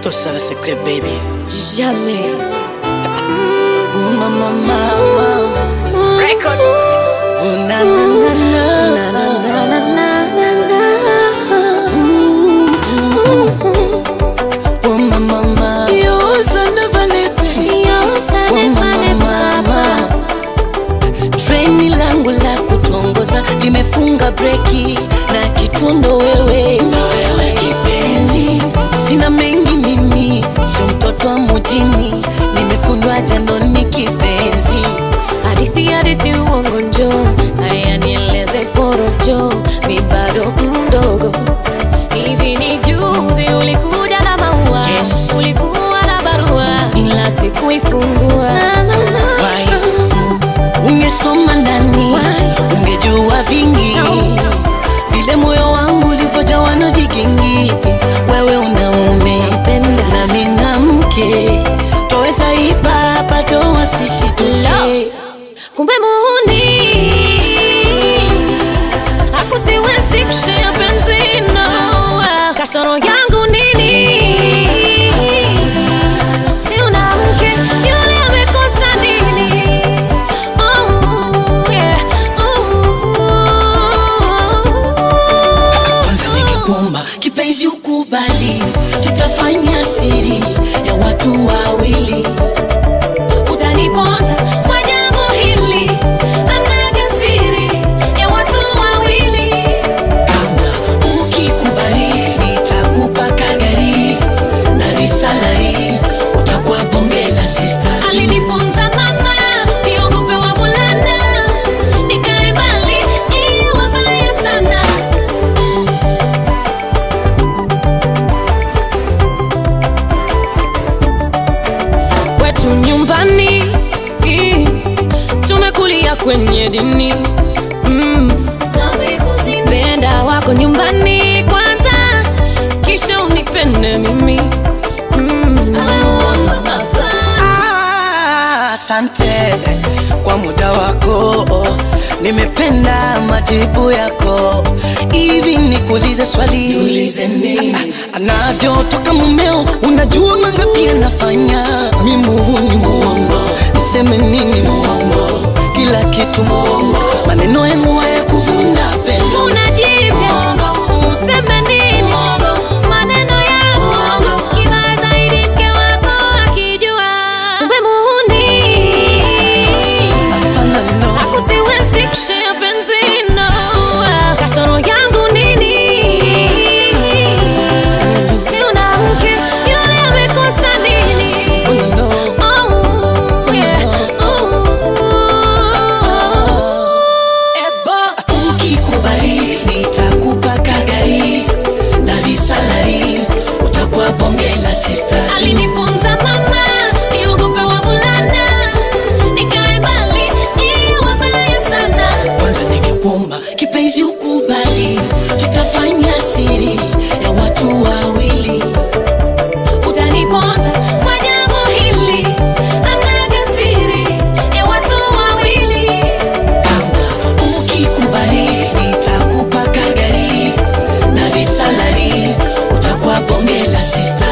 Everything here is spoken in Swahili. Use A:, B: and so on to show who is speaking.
A: Tout ça, le secret, baby.
B: Jamais.
A: Oh, mama, mama.
B: Record.
A: Oh, na, na, na, na.
B: Na, na, na, na, na, na, na.
A: Oh, mama, mama. Yo, ça ne valait pas.
B: Yo, ça
A: Oh,
B: ne
A: mama,
B: fallait pas.
A: mama. Treni langu la kutongoza limefunga breki na kituo ndo wewe, ndo wewe kipenzi. Sina mengi mimi, sio mtoto wa mjini, nimefundwa jandoni kipenzi.
B: Hadithi hadithi uongo njo haya nieleze porojo mi bado mdogo hivi ni juzi ulikuja na maua
A: Yes.
B: ulikuwa na barua ila sikuifungua Na, na, na.
A: Why? Ungesoma ndani,
B: Why?
A: ungejua vingi
B: No.
A: vile moyo wangu ulivyojawa na vigingi. Wewe unaume
B: Napenda.
A: nami na mke, toweza ipa bado wasishituke.
B: kumbe muhuni akusiwezi kushia penzi no kasoro yangu nini si una mke yule amekosa nini oh, yeah. oh.
A: Kwanza ningekuomba kipenzi ukubali, tutafanya siri ya watu wawili.
B: utaniponza kwa jambo hili amnaga siri ya watu wawili
A: Kama ukikubali, nitakupa kagari na visalari, utakuwa bonge la sister.
B: alinifunza mama niogope wavulana nikae mbali ni wabaya sana kwetu nyumbani ii, tumekulia kwenye dini mm. penda wako nyumbani kwanza kisha unipende mimi mm.
A: Ah, Asante kwa muda wako, nimependa majibu yako. Hivi nikuulize swali,
B: Niulize nini?
A: Ah, ah, anavyotoka mumeo, unajua mangapi anafanya? Mi muhuni muongo, niseme nini muongo? Kila kitu muongo, maneno yangu haya kuvuna pendo
B: unajivya useme nini maneno ya uongo kibaya zaidi mke wako akijua kumbe muhuni
A: Hapana, no.
B: akusiwezi kushea penzi no kasoro yangu nini si una mke yule amekosa nini
A: Oh, no.
B: Oh, yeah. Ooh. Ebo.
A: Ukikubali nitakupa kagari na visalari, utakuwa bonge la sister.
B: alinifunza mama niogope wavulana nikae mbali ni wabaya sana
A: Kwanza ningekuomba kipenzi ukubali, tutafanya siri ya watu wawili.
B: utaniponza kwa jambo hili amnaga siri ya watu wawili
A: Kama ukikubali nitakupa kagari na visalari, utakuwa bonge la sister.